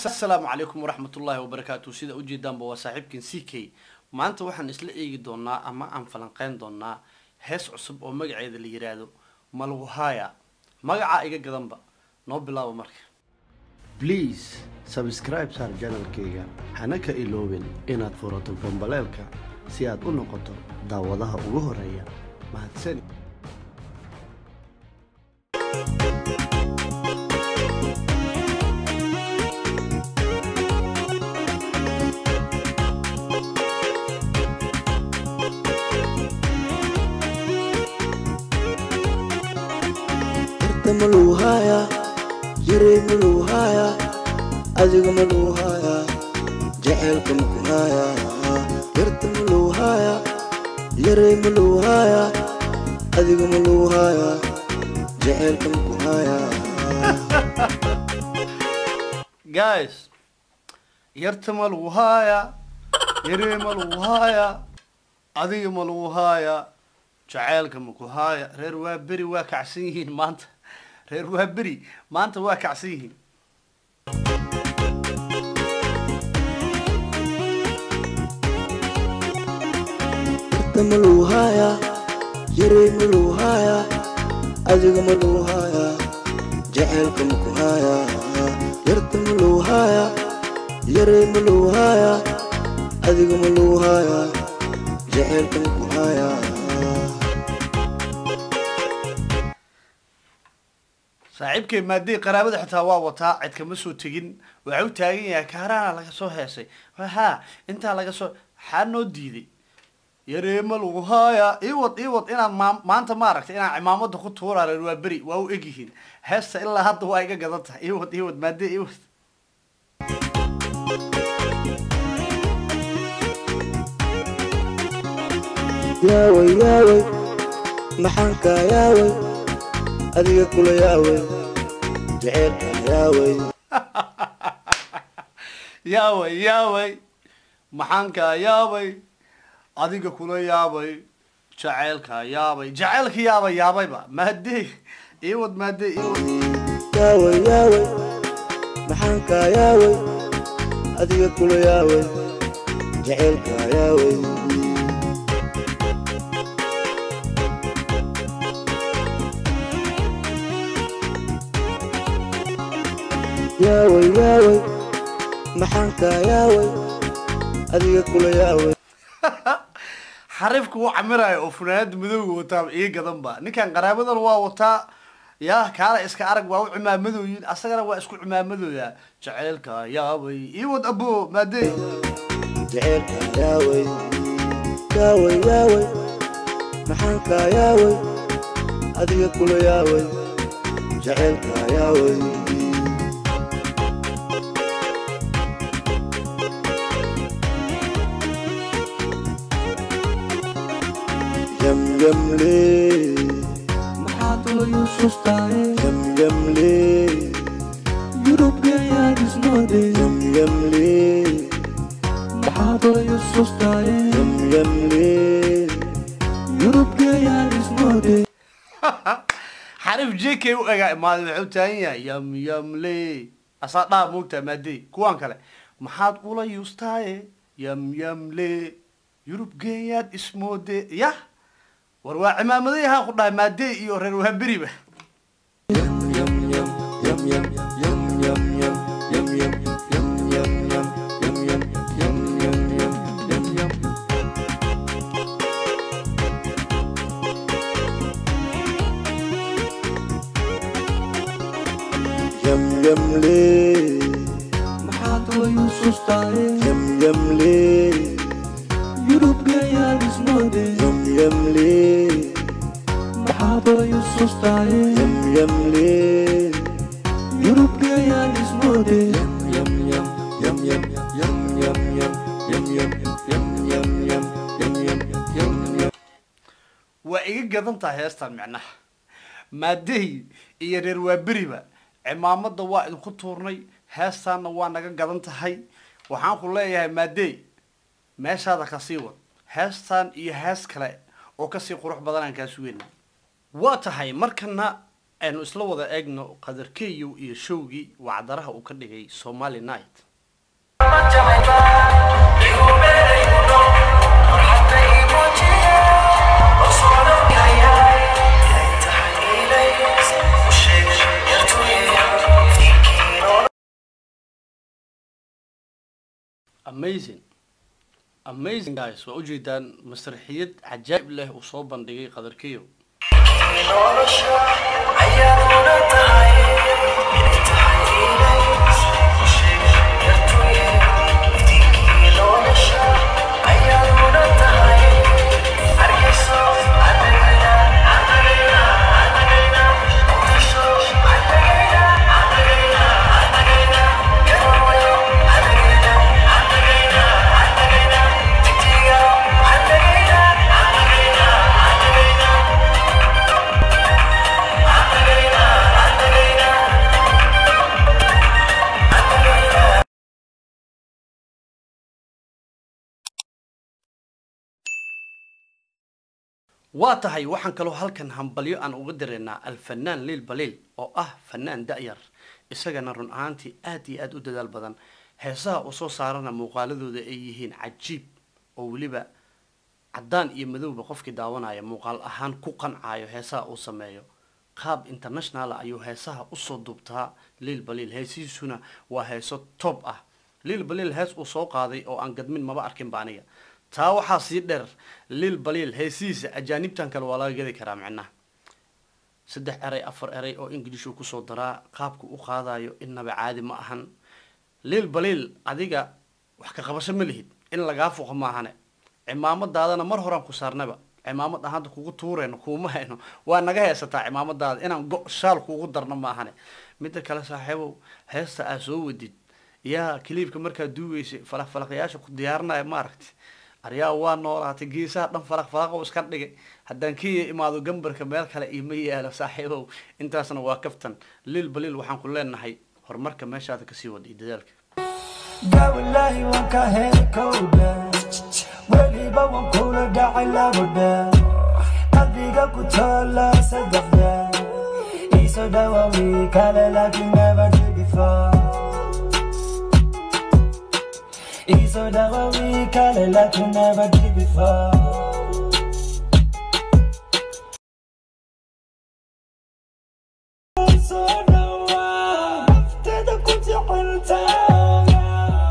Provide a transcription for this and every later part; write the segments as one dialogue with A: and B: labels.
A: asalaamu calaykum waraxmat ullaahi wabarakaatu sida ujeedaanba waa saaxiibkan c k maanta waxaan isla eegi doonaa ama aan falanqeyn doonaa hees cusub oo magaceeda la yiraahdo malwahaya magacaa iga gadanba noo bilaabo marka
B: please sabscribe saar janalkayga hana ka iloobin inaad furato gambaleelka si aad u noqoto daawadaha ugu horeeya mahadsani
C: Yarta maluu haayaa yaray maluu haayaa adiga maluu haayaa jaceylka maku haayaa yarta maluu haayaa yaray maluu haayaa adiga maluu haayaa jaceylka maku haayaa
A: guys yarta ma lagu haayaa yaree ma lagu haayaa adiga ma lagu haayaa jaceylka maku haaya reer waa beri waa kacsan yihiin maanta reer waa beri maanta waa kacsan yihiin
C: yarta maluu haayaa yaray maluu haayaa adiga maluu haayaa jaceylka maku haayaa yarta maluu haayaa yaray maluu haayaa adiga maluu haayaa jaceylka maku haayaa
A: saaxiibkay maadey qaraabada xitaa waa wataa cid kama soo tegin waxaa u taagan yahay kaaraana laga soo heesay ha intaa laga soo xaa noo diiday yareema lagu haayaa iwad iwad inaad maa maanta maaragtay inaan cimaamada ku tuuraa reer waa beri waa u egyihiin heesta ilaa hadda waa iga gadan tahay iwad iwad maadey iwad
C: yaaway yaaway maxaan kaa yaaway adiga kula yaaway jaceylka yaaway
A: yaaway yaaway maxaankaa yaabay adiga kula yaabay jaceylka yaabay jaceylka yaabay yaabayba maadey iwad maadey iwad
C: yaaway yaaway maxaan kaa yaaway adiga kula yaaway jaceylka yaaway yaaway yaaway maxaan kaa yaaway adiga kula yaaway
A: xariifka wuu camiraayo oo funaanada madowga wataa ii gadanba ninkan qaraabadan waa wataa yaa kaala iska arag waa u cimaamadooyin asagana waa isku cimaamadooya jaceylka yaabay iwad abo maadey
C: jaceylka yaaway yaaway yaaway maxaan kaa yaaway adiga kula yaaway jaceylka yaaway yamyamle
D: maxaa tolo yuusuftahay
C: yamyamle
D: yurubgayaan ismoode
C: yamyamle
D: maxaa tolo yuusuftahay
C: yamyamle
D: yurubgayaan ismoode
A: xariif jk u egaa imaaday waxuu taagan yahay yam yamle asaa dhaa moogtaa maadey kuwaan kale maxaad ula yuustaaye yam yamle yurub geeyaad ismoode yah war waa cimaamaday ahaa ku dhahay maadey iyo reer waaberiba
C: yamyamle
D: maxaa tolo yuusuftahay
C: yamyamle
D: yurubgayaan ismoode
C: yamyamle
D: maxaa tolo yuusuftahay
C: yamyamle
D: yurubgayaan ismoode
A: waa iga gadan tahay heestan micnaha maadey iyo reer waaberiba cimaamada waa idinku tuurnay heestaanna waa naga gadan tahay waxaan ku leeyahay maadey meeshaada kasii wad heestan iyo hees kale oo kasii qurux badanaan kaa sugayna waa tahay markana aynu isla wada eegno qadarkeeyow iyo showgii wacdaraha uu ka dhigay somali night amazing amazing guys waa ujeedaan masraxiyad cajaa'ib leh uu soo bandhigay qadarkeeyow waa tahay waxaan kaloo halkan hambalyo aan uga dareynaa alfanaan liil baliil oo ah fanaan da-yar isagana run ahaantii aad iyo aada u dadaal badan heesaha uu soo saarana muuqaaladooda ay yihiin cajiib oo weliba caddaan iyo madowba qofkii daawanaya muuqaal ahaan ku qancaayo heesaha uu sameeyo qaab internationala ayuu heesaha usoo duubtaa liil baliil heesihiisuna waa heeso top ah liil baliil hees uu soo qaaday oo aan gadmin maba arkinba aniga taa waxaa sii dheer liil baliil heesihiisa ajaanibtan kale waa laga gedi karaa micnaha saddex eray afar eray oo english uu kusoo daraa qaabku u qaadayo innaba caadi ma ahan liil baliil adiga wax ka qabasho ma lihid in lagaa fuqo maahane cimaamadaadana mar horaan ku saarnaba cimaamad ahaanta kugu tuureyno kuuma hayno waa naga heesataa cimaamadaada inaan go shaal kuugu darno maahane midda kale saaxiibow heesta aa soo wadid yaa kiliibka markaa duugeysay falaq falaqyaasha ku diyaarinaya maaragti aryaa waa noolaatay geesaha dhan falaq falaq oo iska dhigay haddaan kiya imaado gambarka meel kale iima yaalo saaxiibow intaasna waa kaftan liil baliil waxaan ku leenahay horumarka meeshaada kasii wada iyo dadaalka
E: gawalahi waan ka heli kowdha weliba waan kula dhacay labadha qalbiga ku taala saddexda iso dhawawi kale laakiin never did before iso dhawawi kale laakiin never did before So dhawa nafteeda ku jeceltaa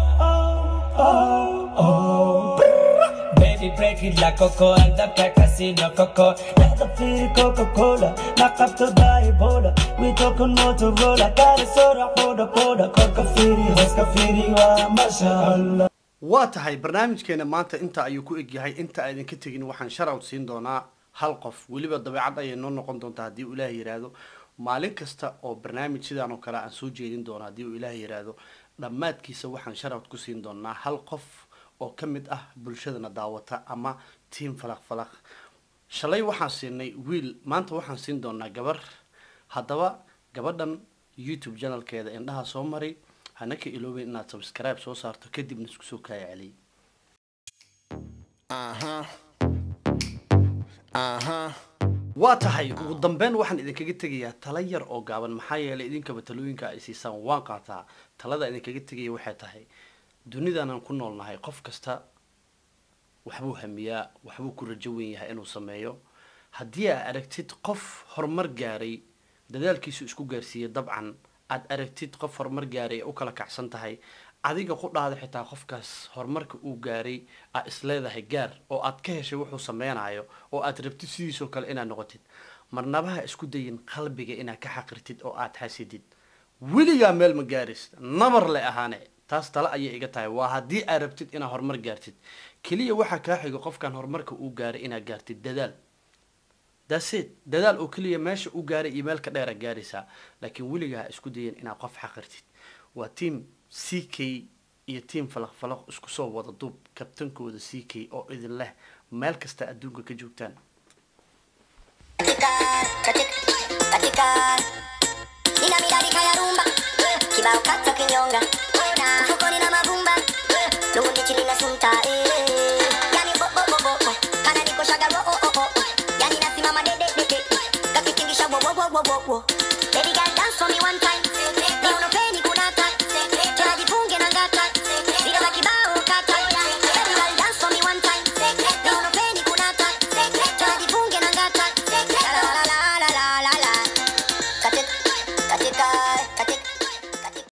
E: Baby break it like coco Aldabka casino coco Nada free Coca-Cola Naqabto Ebola We talking Motorola Gaari sora qoda qoda Korka firi hoska firi waa masha Allah
A: waa tahay barnaamijkeena maanta inta ayuu ku egyahay inta aydan ka tegin waxaan sharout siin doonaa hal qof weliba dabeecad ayay noo noqon doontaa haddii uu ilaah yiraahdo maalin kasta oo barnaamij sidaan oo kale aan soo jeedin doono haddii uu ilaah yiraahdo dhammaadkiisa waxaan sharout ku siin doonaa hal qof oo ka mid ah bulshadana daawata ama tiam falaq falaq shalay waxaan siinay wiil maanta waxaan siin doonaa gabar haddaba gabadhan youtube janalkeeda indhaha soo maray hana ka iloobin inaad subscribe soo saarto kadibna isku soo kaaya celiy waa tahay ugu dambeyn waxaan idinkaga tegayaa tala yar oo gaaban maxaa yeelay idinkaba talooyinka ay siisaan waan qaataa talada idinkaga tegaya waxay tahay dunidanan ku noolnahay qof kasta waxbuu hamiyaa waxbuu ku rajo wen yahay inuu sameeyo haddii aad aragtid qof horumar gaaray dadaalkiisu isku gaarsiiyey dabcan aad aragtid qof horumar gaaray ee u kala kacsan tahay adiga ku dhahda xitaa qofkaas horumarka uu gaaray aad isleedahay gaar oo aad ka heshay wuxuu sameynayo oo aad rabtid sidiisoo kale inaad noqotid marnabaha isku dayin qalbiga inaad ka xaqirtid oo aad xasidid weligaa meel ma gaaris nabar le ahaane taas tale ayay iga tahay waa haddii aad rabtid inaad horumar gaartid keliya waxaa kaa xigo qofkan horumarka uu gaaray inaad gaartid dadaal daseed dadaal oo keliya meesha u gaaray iyo meel ka dheera gaaraysaa laakiin weligaa ha isku dayan inaad qof xaqirtid waa tiam c k iyo tiam falaq falaq isku soo wada duub kabtankooda c k oo idin leh meel kasta adduunka ka joogtaan
F: katika katika nina midadi kaya rumba kibao kata kinyonga